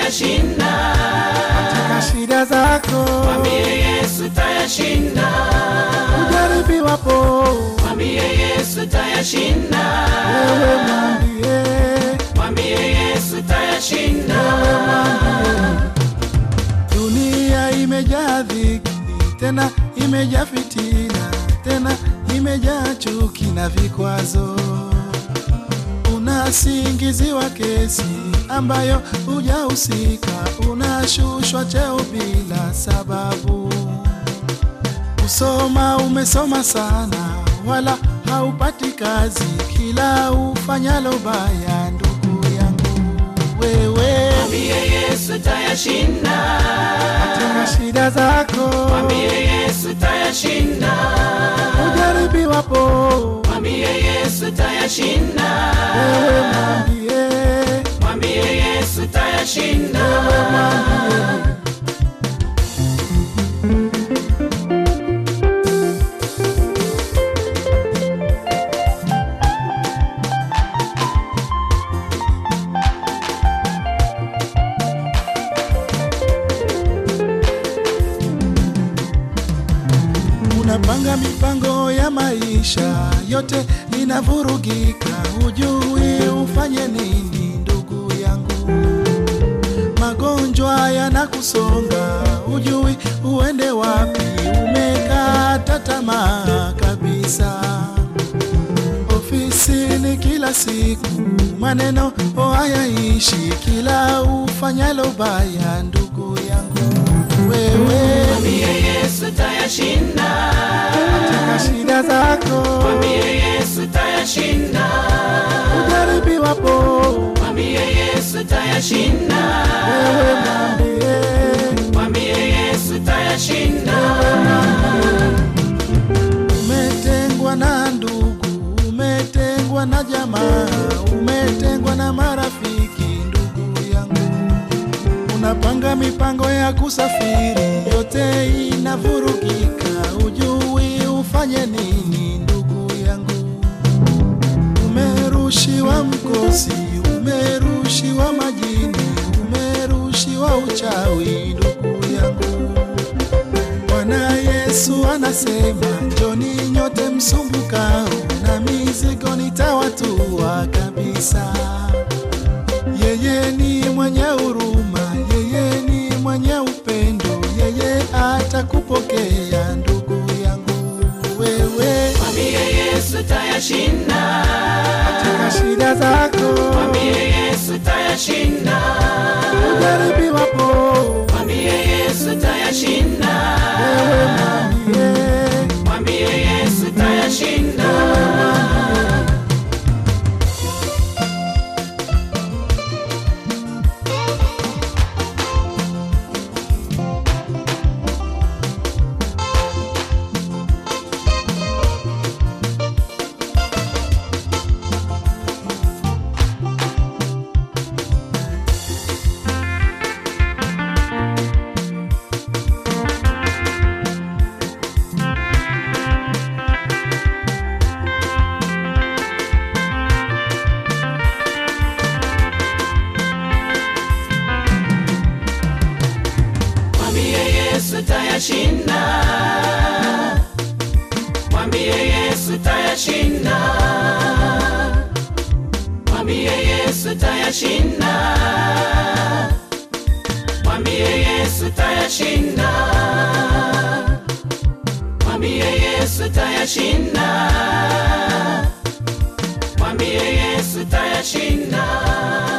tayashinda. katika shida zako, Mwambie Yesu tayashinda. ujaribiwapo Mwambie Yesu tayashinda. wewe mwambie, Mwambie Yesu tayashinda. dunia imejaa dhiki, tena imejaa fitina, tena imejaa chuki na vikwazo. Unasingiziwa kesi ambayo hujahusika, unashushwa cheo bila sababu. Kusoma umesoma sana, wala haupati kazi, kila ufanyalo baya, ndugu yangu wewe Mwambie Yesu tayashinda. katika shida zako, Mwambie Yesu tayashinda. ujaribiwapo Mwambie Yesu tayashinda. wewe mwambie, Mwambie Yesu tayashinda. unapanga mipango ya maisha yote inavurugika, hujui ufanye nini, ndugu yangu. Magonjwa yanakusonga, hujui uende wapi, umekata tamaa kabisa. Ofisini kila siku maneno hayaishi, kila ufanyalo baya, ndugu yangu wewe Mwambie Yesu tayashinda. katika shida zako, Mwambie Yesu tayashinda. ujaribiwapo Mwambie Yesu tayashinda. wewe mwambie, Mwambie Yesu tayashinda. umetengwa na ndugu, umetengwa na jamaa, umetengwa na marafiki, ndugu yangu, unapanga mipango ya kusafiri, yote inavurugika, ujui ufanye nini, ndugu yangu. Umerushiwa mkosi, umerushiwa majini, umerushiwa uchawi, ndugu yangu. Bwana Yesu anasema, njoni nyote msumbukao na mizigo nitawatua kabisa. Yeye ni mwenye huruma, yeye ni mwenye upendo, yeye atakupokea ndugu yangu wewe Mwambie Yesu tayashinda. katika shida zako, Mwambie Yesu tayashinda. ujaribiwapo Mwambie Yesu tayashinda. wewe mwambie Mwambie Yesu tayashinda. Mwambie Yesu tayashinda. Mwambie Yesu tayashinda. Mwambie Yesu tayashinda. Mwambie Yesu tayashinda. Mwambie Yesu tayashinda. Mwambie Yesu tayashinda.